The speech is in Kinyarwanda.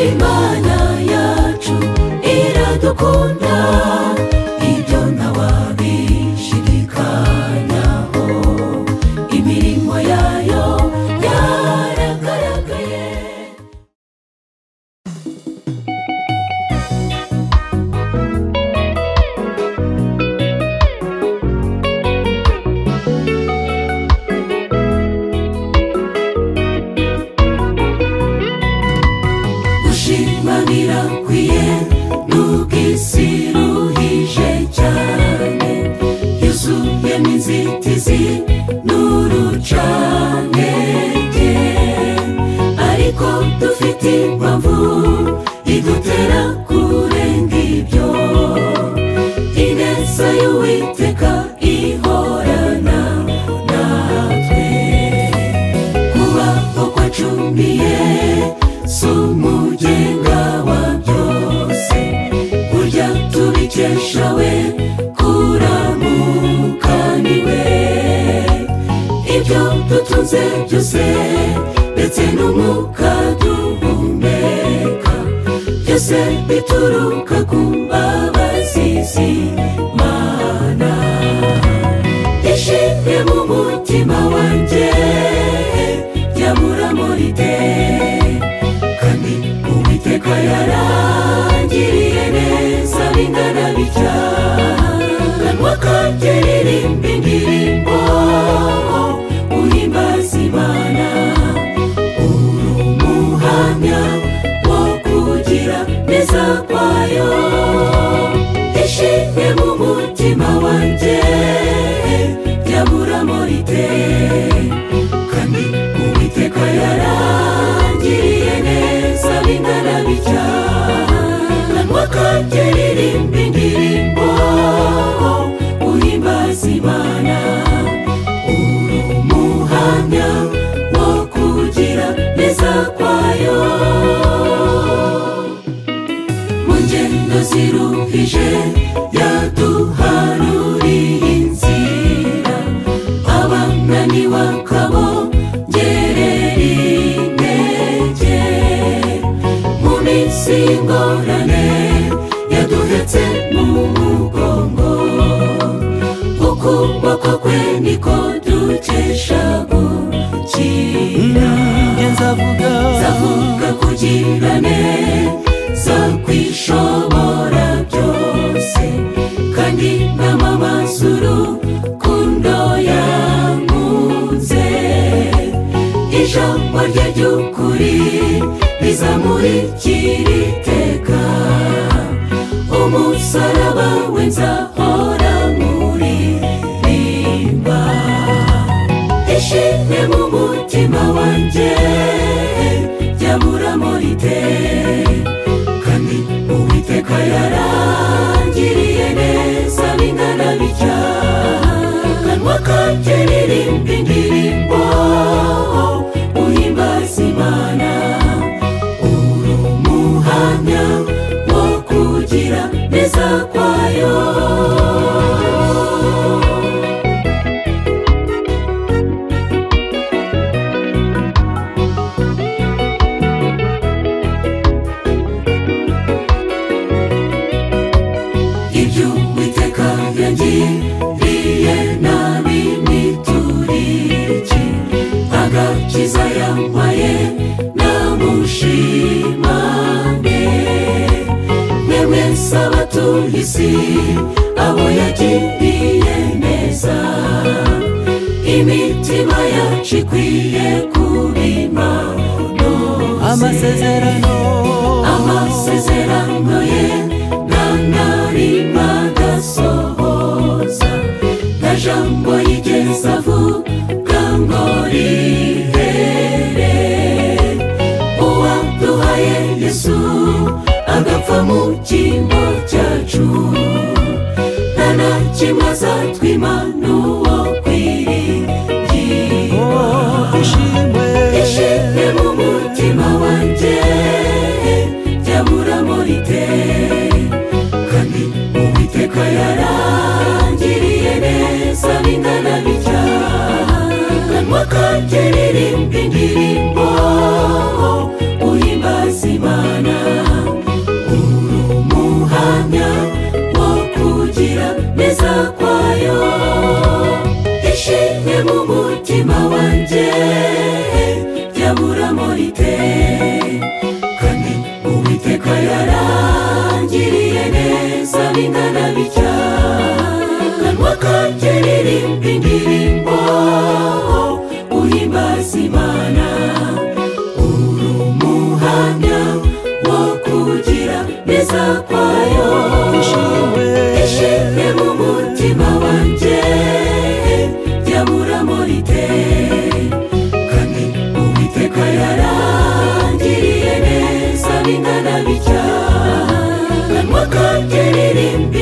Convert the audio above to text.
imana yacu iradukunda ibyo ntawabishidikanyaho imirimo yayo yaragaragaye gushima birakwiye n'ubw'isi ruhije cyane yuzuyemo inzitizi n'urucantege ariko dufite impamvu idutera kurenga ibyo ineza y'uwiteka ihorana natwe kubaho kwacumiye si umugenga wa byose burya tubikesha we kuramukaniwe ibyo dutunze byose ndetse n'umwuka duhumeka byose bituruka ku mbabazizi mana ishimwe mu mutima wanjye ryabura muri te kandi uwiteka yarangiriye neza bingana bitya kanwa kanjye ririmba indirimbo uhimbaza imana uri umuhamya wo kugira neza kwayo ishimwe mu mutima wanjye ryabura muri te kandi uwiteka yarangiriye neza bingana bitya kanwa kanjye ririmba indirimbo uhimbaza imana uri umuhamya wo kugira neza kwayo mu ngendo ziruhije yaduharuriye inzira abananiwe akabongerera intege mu minsi y'ingorane yaduhetse mu mugongo ukuboko kwe niko dukesha gukira nzavuga zavuga kugirane zakwishobora byose kandi n'amamazuru kundo yankunze ijambo rye ry'ukuri rizamurikira iteka umusaraba we nzahora nkuririmba ishimwe mu mutima wanjye ryabura muri te kandi uwiteka yarangiriye neza bingana bitya kanwa kanjye ririmba indirimbo uhimbaza imana uri umuhamya wo kugira neza kwayo ibyo uwiteka yangiriye nabi nituriki agakiza yambaye namushimane mwemwe sabatuye isi abo yagiriye neza imitima yacu ikwiye kubimanoza amasezerano amasezerano ye nta narima agasohoza nta jambo yigeze avuga ngo rihere uwaduhaye yesu agapfa mu cyimbo cyacu nta na kimwe azatwima n'uwo kwiringirwa ishimwe ishimwe mu mutima wanjye ryabura muri te kandi uwiteka yarangiriye neza bingana bitya kanwa kanjye ririmba indirimbo uhimbaza imana bingana bitya kanwa kanjye ririmba indirimbo uhimbaza imana uri umuhamya wo kugira neza kwayo ishimwe mu mutima wanjye ryabura muri kandi uwiteka yarangiriye neza bingana bitya kanwa kanjye ririmba